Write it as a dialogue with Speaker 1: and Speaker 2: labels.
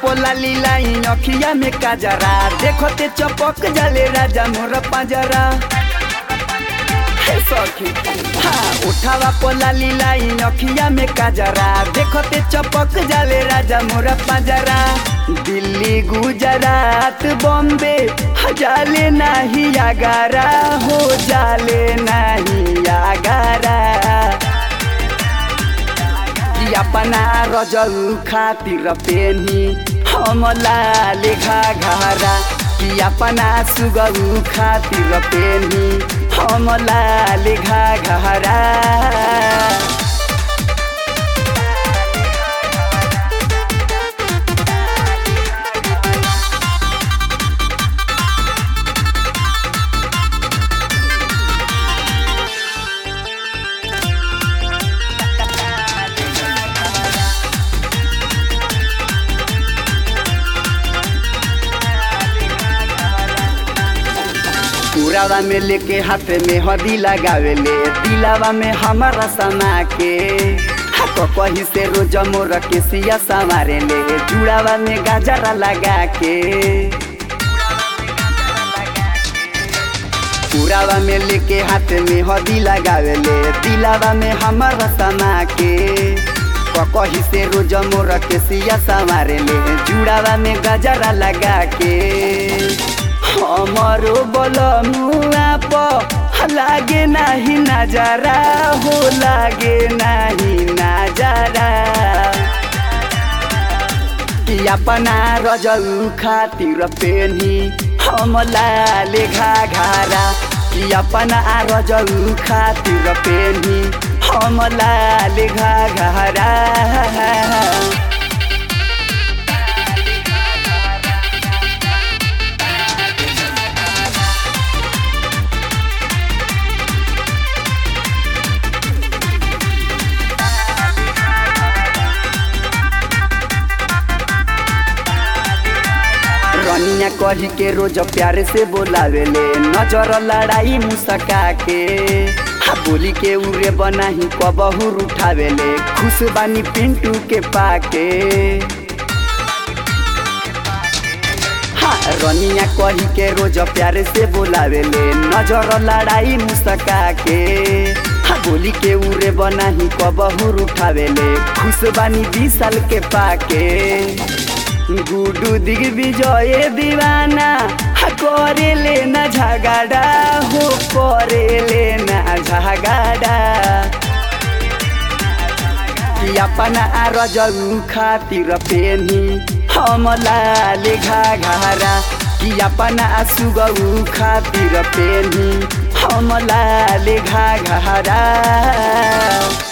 Speaker 1: पोला लीलाई अखिया में काजरा देखते चपक जले राजा मोर पाजरा हे सखी हाँ उठावा पोला लीलाई अखिया में काजरा देखते चपक जले राजा मोर पाजरा दिल्ली गुजरात बॉम्बे जाले नाही आगारा हो जाले नाही आगारा कि अपना रजऊ खातिर पेनी हमला लेखा घारा कि अपना सुगऊ खातिर पेनी हमला लेखा घारा पुरावा में लेके हाथ में हदी लगावेले दिलावा में हमारा समा के हाथ कही से रोज मोर के सिया संवारे ले जुड़ावा में गाजरा लगा के पुरावा में लेके हाथ में हदी लगावेले दिलावा में हमारा समा के कही से रोज मोर के सिया संवारे ले जुड़ावा में गजरा लगा के हमारो बलमुआ प लागे नाही नजारा हो लागे नाही नजारा कि अपना रजऊ खातिर पेनी हमला लेखा घारा कि अपना रजऊ खातिर पेनी हमला लेखा घारा रनिया कही के रोज प्यार से बोलावेले नजर लड़ाई मुसका के हा बोली के उरे बनाही कबहू उठावेले खुश बानी पिंटू के पाके हाँ रनिया कही के रोज प्यार से बोलावेले नजर लड़ाई मुसका के हा बोली के उरे बनाही कबहू उठावेले खुश बानी बीस साल के पाके गुडू दिग्विजय दीवाना करे लेना झगड़ा हो करे लेना झगड़ा कि अपना रजऊ खातिर पेनी हमला लेखा घारा कि अपना सुगऊ खातिर पेनी हमला लेखा घारा